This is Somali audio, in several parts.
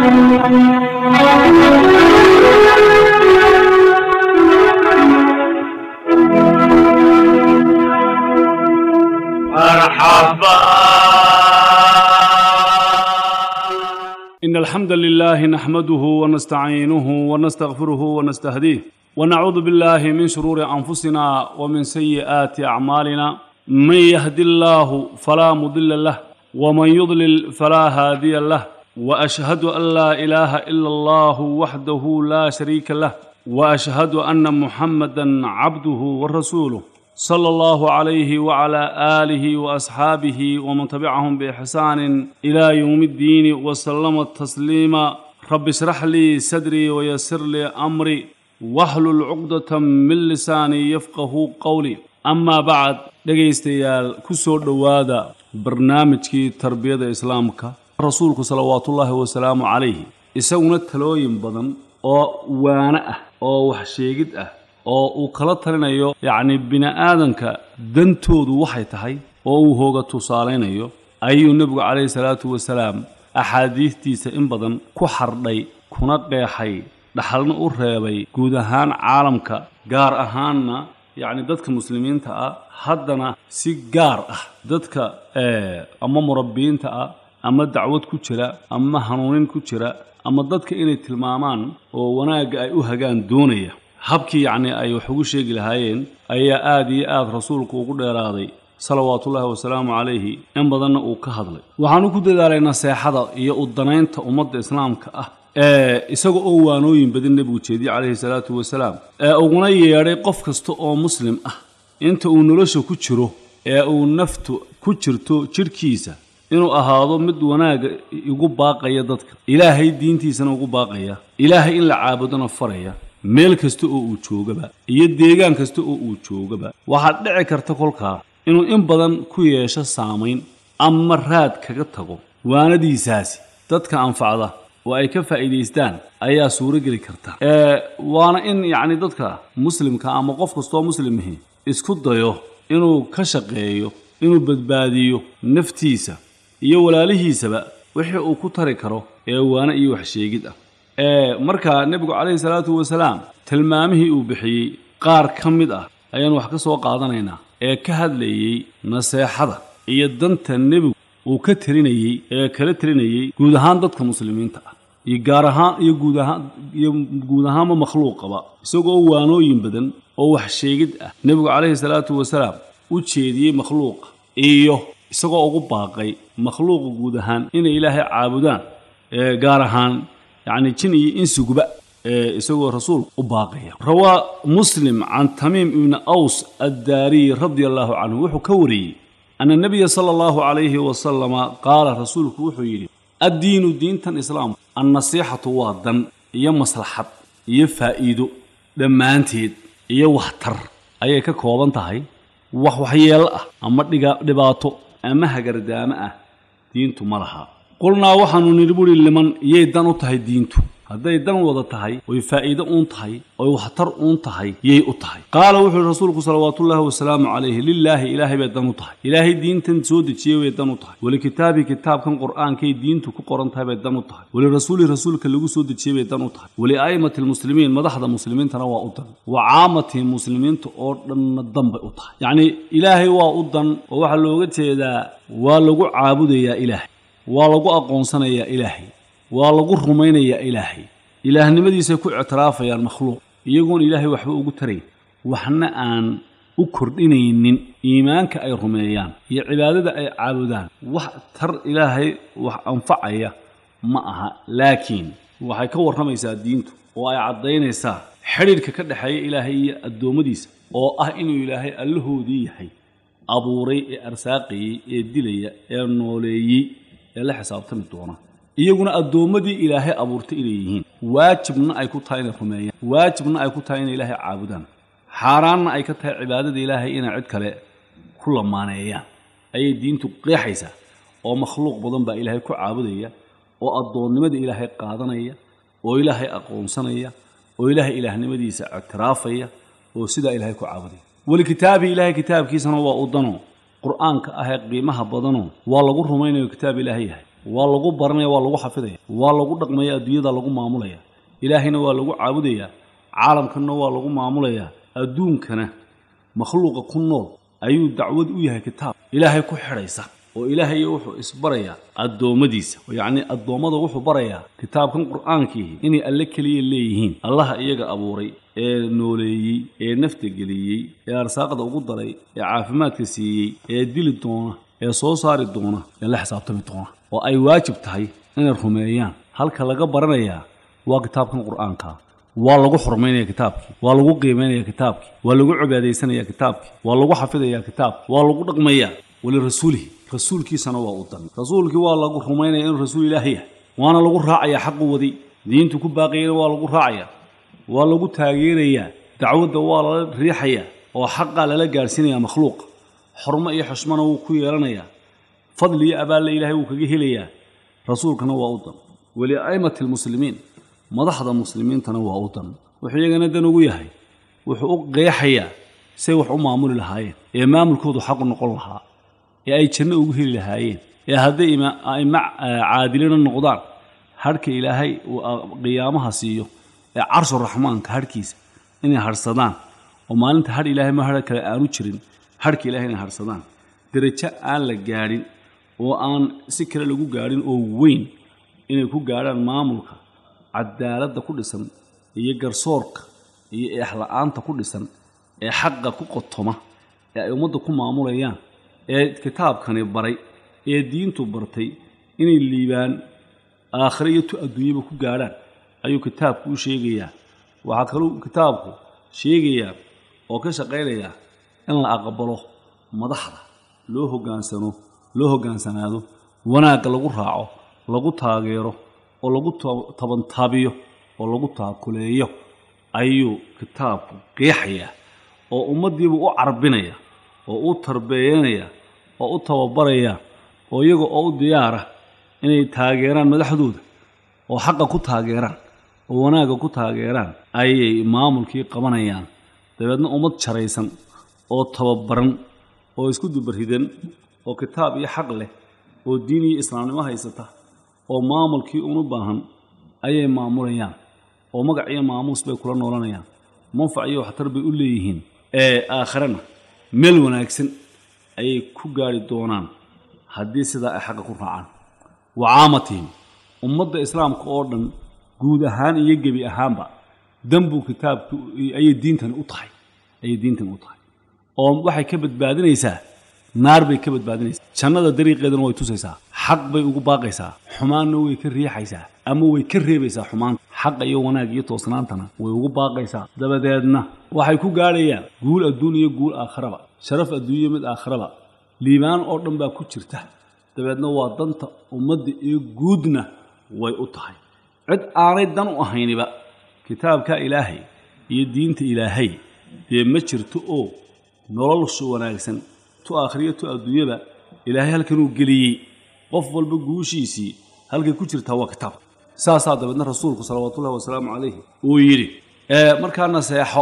إن الحمد لله نحمده ونستعينه ونستغفره ونستهديه ونعوذ بالله من شرور أنفسنا ومن سيئات أعمالنا من يهد الله فلا مضل له ومن يضلل فلا هادي له وأشهد أن لا إله إلا الله وحده لا شريك له وأشهد أن محمدا عبده ورسوله صلى الله عليه وعلى آله وأصحابه ومن تبعهم بإحسان إلى يوم الدين وسلم تسليما رب اشرح لي صدري ويسر لي أمري واحلل عقدة من لساني يفقه قولي أما بعد dhegaystayaal ku soo dhowaada barnaamijkii tarbiyada islaamka rasuulku salawaatullaahi wasalaamu calayhi isaguna talooyin badan oo waano ah oo wax sheegid ah oo uu kala talinayo yacni bini aadanka dantoodu waxay tahay oo uu hooga tusaalaynayo ayuu nebigu calayhi salaatu wasalaam axaadiistiisa in badan ku xardhay kuna qeexay dhaxalna u reebay guud ahaan caalamka gaar ahaanna yacni dadka muslimiinta ah haddana si gaar ah dadka ama murabbiyiinta ah ama dacwad ku jira ama hanuunin ku jira ama dadka inay tilmaamaan oo wanaagga ay u hagaan doonaya habkii yacni ay wax ugu sheegi lahaayeen ayaa aada iyo aada rasuulku ugu dheeraaday salawaatullaahi wasalaamu calayhi in badanna uu ka hadlay waxaanu ku dadaalay naseexada iyo u danaynta ummadda islaamka ah ee isaga oo waanooyin badan nebigu jeediyey calayhi salaatu wasalaam ee uguna yeedhay qof kasta oo muslim ah inta uu nolosha ku jiro ee uu naftu ku jirto jidhkiisa inuu ahaado mid wanaagga igu baaqaya dadka ilaahay diintiisana ugu baaqaya ilaahay in la caabudona faraya meel kasta oo uu joogaba iyo deegaan kasta oo uu joogaba waxaad dhici karta kolkaa inuu in badan ku yeesho saamayn ama raad kaga tago waanadiisaasi dadka anfacda oo ay ka faa'iidaystaan ayaa suurogeli karta waana in yacni dadka muslimka ama qof kastoo muslimahi isku dayo inuu ka shaqeeyo inuu badbaadiyo naftiisa iyo walaalihiisaba wixii uu ku tari karo ee waana iyo wax sheegid ah markaa nebigu calayhi salaatu wasalaam tilmaamihii uu bixiyey qaar ka mid ah ayaan wax ka soo qaadanaynaa ee ka hadlayey naseexada iyo danta nebigu uu ka telinayey ee kala telinayey guud ahaan dadka muslimiinta ah iyo gaar ahaan iyo guud ahaan iyo guud ahaanba makhluuqaba isagoo waanooyin badan oo wax sheegid ah nebigu calayhi salaatu wasalaam u jeediyey makhluuqa iyo isagoo ugu baaqay makhluuqa guud ahaan inay ilaahay caabudaan gaar ahaan yacni jin iyo insiguba isagoo rasuulku u baaqaya rawaa muslim can tamiim ibni aws addaariy radia allahu canhu wuxuu ka wariyey ana nebiya sala allahu calayhi wasalama qaala rasuulku wuxuu yidhi addiinu diintan islaamku annasiixatu waa dan iyo maslaxad iyo faa'iido dhammaanteed iyo waxtar ayay ka kooban tahay wax waxyeello ah ama dhibaato ama hagardaamo ah diintu ma laha qulnaa waxaanu nidhi buhi liman iyay dan u tahay diintu hadday dan wada tahay oy faa'iido uun tahay oy waxtar uun tahay yay u tahay qaala wuxuu yihi rasuulku salawaatullaahi wasalaamu calayhi lilaahi ilaahay bay dan u tahay ilaahay diintan soo dejiyey bay dan u tahay walikitaabii kitaabkan qur'aankay diintu ku qoran tahay bay dan u tahay walirasuuli rasuulka lagu soo dejiyey bay dan u tahay walia'immati lmuslimiin madaxda muslimiintana waa u dan wa caamatihim muslimiinta oo dhanna dan bay u tahay yacnii ilaahay waa u dan oo waxaa looga jeedaa waa lagu caabudayaa ilaahay waa lagu aqoonsanayaa ilaahay waa lagu rumaynayaa ilaahay ilaahnimadiisay ku ictiraafayaan makhluuq iyagoon ilaahay waxba ugu tarayn waxna aan u kordhinaynin iimaanka ay rumeeyaan iyo cibaadada ay caabudaan wax tar ilaahay wax anfacaya ma aha laakiin waxay ka warramaysaa diintu oo ay caddaynaysaa xidhiidhka ka dhexeeya ilaahay iyo addoommadiisa oo ah inuu ilaahay allahoodii yahay abuuray ee arsaaqayey ee dilaya ee nooleeyey ee la xisaabtami doona iyaguna addoommadii ilaahay abuurtay inay yihiin waajibna ay ku tahay inay rumeeyaan waajibna ay ku tahay inay ilaahay caabudaan xaaraanna ay ka tahay cibaadada ilaahay inay cid kale ku lamaaneeyaan ayay diintu qeexaysaa oo makhluuq badan baa ilaahay ku caabudaya oo addoonnimada ilaahay qaadanaya oo ilaahay aqoonsanaya oo ilaahay ilaahnimadiisa ictiraafaya oo sidaa ilaahay ku caabudaya walikitaabii ilaahay kitaabkiisana waa u dano qur'aanka ahee qiimaha badano waa lagu rumaynayo kitaab ilaahay yahay waa lagu baranaya waa lagu xafidaya waa lagu dhaqmaya adduunyada lagu maamulaya ilaahayna waa lagu caabudayaa caalamkanna waa lagu maamulayaa adduunkana makhluuqa ku nool ayuu dacwad u yahay kitaab ilaahay ku xidhaysa oo ilaahay wuxuu isbarayaa addoommadiisa yacnii addoommada wuxuu barayaa kitaabkan qur'aankiihi inay alle keliya leeyihiin allaha iyaga abuuray ee nooleeyey ee nafta geliyey ee arsaaqda ugu daray ee caafimaadka siiyey ee dili doona ee soo saari doona ee la xisaabtami doona oo ay waajib tahay inay rumeeyaan halka laga baranayaa waa kitaabkan qur'aanka waa lagu xurmaynaya kitaabkii waa lagu qiimaynaya kitaabkii waa lagu cibaadaysanaya kitaabkii waa lagu xafidaya kitaabkii waa lagu dhaqmayaa walirasuulihi rasuulkiisana waa u dan rasuulkii waa lagu rumaynaya inuu rasuul ilaahi yahay waana lagu raacayaa xaqu waday diintu ku baaqayana waa lagu raacayaa waa lagu taageerayaa dacwadda waa lala riixayaa oo xaqaa lala gaadhsiinayaa makhluuqa xormo iyo xushmana wuu ku yeelanayaa fadli iyo abaalle ilaahay wuu kaga helayaa rasuulkana waa u dan walia'immati almuslimiin madaxda muslimiintana waa u dan wuxuu iyagana dan ugu yahay wuxuu u qeexayaa say wax u maamuli lahaayeen ee maamulkoodu xaqu noqon lahaa ee ay janno ugu heli lahaayeen ee hadday a'immo caadilina noqdaan hadhka ilaahay uu qiyaamaha siiyo ee carshu raxmaanka hadhkiisa inay hadhsadaan oo maalinta hadh ilaahay ma hadha kale aanu jirin hadhka ilahay inay hadhsadaan derajo aan la gaadhin oo aan si kale lagu gaadhin oo weyn inay ku gaadhaan maamulka cadaaladda ku dhisan iyo garsoorka iyo eexla-aanta ku dhisan ee xaqa ku qotoma ee ay ummadda ku maamulayaan ee kitaabkani baray ee diintu bartay inay liibaan aakhire iyo tu adduunyaba ku gaadhaan ayuu kitaabku u sheegayaa waxaa kaluu kitaabku sheegayaa oo ka shaqaynayaa in la aqbalo madaxda loo hoggaansano loo hoggaansanaado wanaagga lagu raaco lagu taageero oo lagu tabantaabiyo oo lagu taakuleeyo ayuu kitaabku qeexayaa oo ummaddiibu u carbinaya oo u tarbeeyanaya oo u tababaraya oo iyaga oo u diyaara inay taageeraan madaxdooda oo xaqa ku taageeraan oo wanaagga ku taageeraan ayay maamulkii qabanayaan dabeedna ummad jaraysan oo tababaran oo isku dubarridan oo kitaab iyo xaq leh oo diin iyo islaamnimo haysata oo maamulkii unu baahan ayay maamulayaan oo magac iyo maamuus bay kula noolanayaan manfac iyo waxtar bay u leeyihiin ee aakhirana meel wanaagsan ayay ku gaari doonaan haddii sidaa ay xaqa ku raacaan wa caamatihim ummadda islaamka oo dhan guud ahaan iyo gebi ahaanba danbuu kitaabku ayay diintani u tahay ayay diintani u tahay oo waxay ka badbaadinaysaa naar bay ka badbaadinaysaa jannada dariiqeedana way tusaysaa xaq bay ugu baaqaysaa xumaanna way ka riixaysaa ama way ka reebaysaa xumaanta xaqa iyo wanaag iyo toosnaantana way ugu baaqaysaa dabadeedna waxay ku gaadhayaan guul adduun iyo guul aakhiraba sharaf adduunyo mid aakhiraba liibaan oo dhan baa ku jirta dabeedna waa danta ummadda iyo guudna way u tahay cid aanay dan u ahayniba kitaabka ilaahay iyo diinta ilaahay dee ma jirto oo nololsha wanaagsan tu aakhiriyo tu adduunyaba ilaahay halkanuu geliyey qof walba guushiisii halkay ku jirtaa waa kitaab saasaa dabeedna rasuulku salawaatullahi wasalaamu calayhi uu yidhi markaa naseexo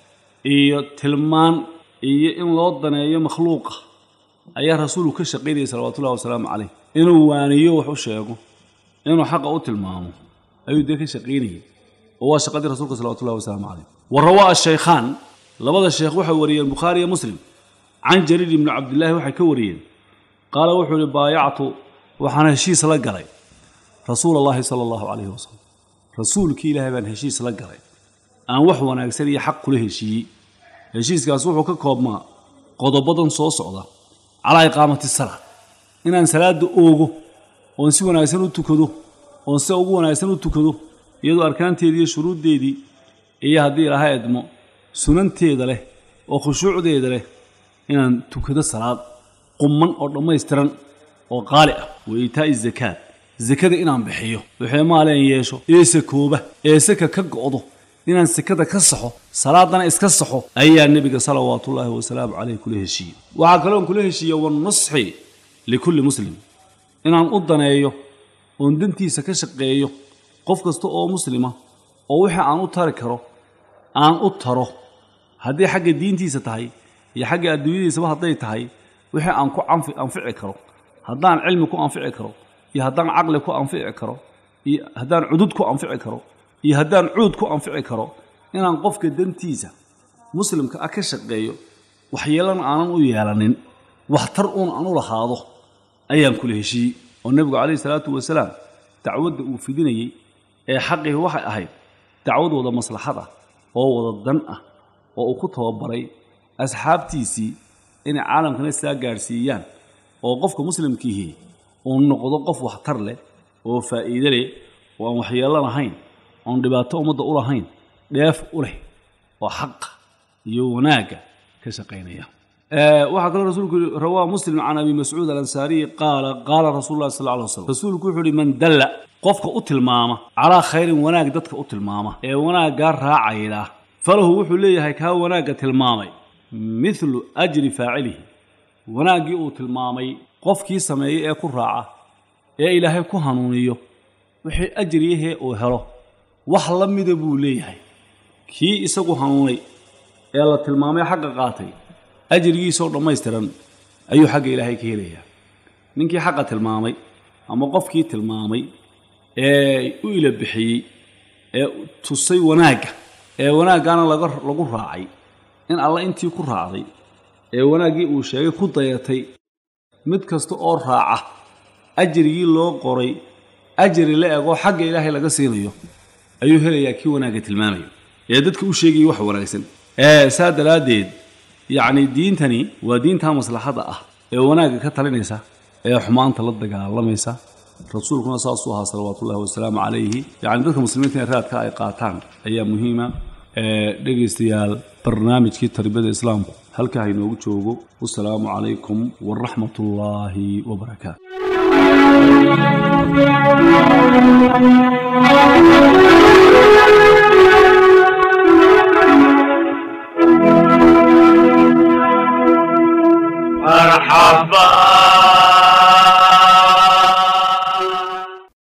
iyo tilmaan iyo in loo daneeyo makhluuqa ayaa rasuulku ka shaqaynayay salawatullahi wasalaamu calayh inuu waaniyo wax u sheego inuu xaqa u tilmaamo ayuu dee ka shaqaynayay oo waa shaqadii rasuulka salawatullahi wasalaamu calayh wa rawaa ashaykhaan labada sheekh waxay wariyeen bukhaari iyo muslim can jariir ibni cabdillaahi waxay ka wariyeen qaala wuxuu ihi baayactu waxaan heshiis la galay rasuul allahi sala allahu calayhi wasalam rasuulkii ilaahay baan heshiis la galay aan wax wanaagsan iyo xaq kula heshiiyey heshiiskaas wuxuu ka koobmaa qodobadan soo socda calaa iqaamati salaa inaan salaadda oogo oon si wanaagsan u tukado oon sida ugu wanaagsan u tukado iyadoo arkaanteedii iyo shuruuddeedii iyo haddii ilaha edmo sunanteeda leh oo khushuucdeeda leh inaan tukado salaad qumman oo dhammaystiran oo qaali ah wa iitaa'i zakaad sakada inaan bixiyo wixii maaleen yeesho ee sakooba ee saka ka go'do inaan sakada ka saxo salaadana iska saxo ayaa nebiga salawaatullaahi wasalaamu caleyh kula heshiiyey waxaa kaloon kula heshiiya wanusxi likulli muslim inaan u daneeyo oon dantiisa ka shaqeeyo qof kasta oo muslima oo wixii aan u tari karo aan u taro haddii xagga diintiisa tahay iyo xagga adduunyadiisaba hadday tahay wixii aan ku anfici karo haddaan cilmi ku anfici karo iyo haddaan caqli ku anfici karo iyo haddaan cudud ku anfici karo iyo haddaan cuud ku anfici karo inaan qofka dantiisa muslimka ah ka shaqeeyo waxyeelana aanan u yeelanin waxtar uun aan u lahaado ayaan kula heshiiyey oo nebigu calayhi salaatu wasalaam dacwadda uu fidinayey ee xaqii waxay ahayd dacwad wada maslaxad ah oo wada dan ah oo uu ku tababaray asxaabtiisii inay caalamkana sidaa gaadhsiiyaan oo qofka muslimkiihi uu noqdo qof waxtar leh oo faa'iide leh oo aan waxyeello lahayn oon dhibaato ummadda u lahayn dheef u leh oo xaqa iyo wanaagga ka shaqaynaya waxaa kaloo rasuulku yihi rawaa muslim can abi mascuud alansaariyi qaala qaala rasuulu llahi sal alay slam rasuulku wuxuu yihi man dalla qofka u tilmaama calaa khayrin wanaag dadka u tilmaama ee wanaaggaa raacayda falahu wuxuu leeyahay kaa wanaagga tilmaamay midlu ajri faacilihi wanaaggii uu tilmaamay qofkii sameeyey ee ku raaca ee ilaahay ku hanuuniyo wixii ajriyahee uu helo wax la mida buu leeyahay kii isagu hanuunay ee la tilmaamay xagga qaatay ajrigiisoo dhammaystiran ayuu xagga ilaahay ka helayaa ninkii xaqa tilmaamay ama qofkii tilmaamay ee u ila bixiyey ee tusay wanaagga ee wanaaggaana laga lagu raacay in alla intii ku raacday ee wanaaggii uu sheegay ku dayatay mid kasta oo raaca ajrigii loo qoray ajri la egoo xagga ilaahay laga siinayo ayuu helayaa kii wanaagga tilmaamayo ee dadka u sheegayay wax wanaagsan ee saa daraaddeed yacni diintani waa diintaa maslaxadda ah ee wanaagga ka talinaysa ee xumaanta la dagaalamaysa rasuulkuna saasuu ahaa salawaatullahi wasalaamu calayhi yacni dadka muslimiinta in raadka ay qaataan ayaa muhiima dhegaystayaal barnaamijkii tarbiyada islaamku halkaa hainoogu joogo wasalaamu calaykum waraxmat ullaahi wabarakaatu مرحبا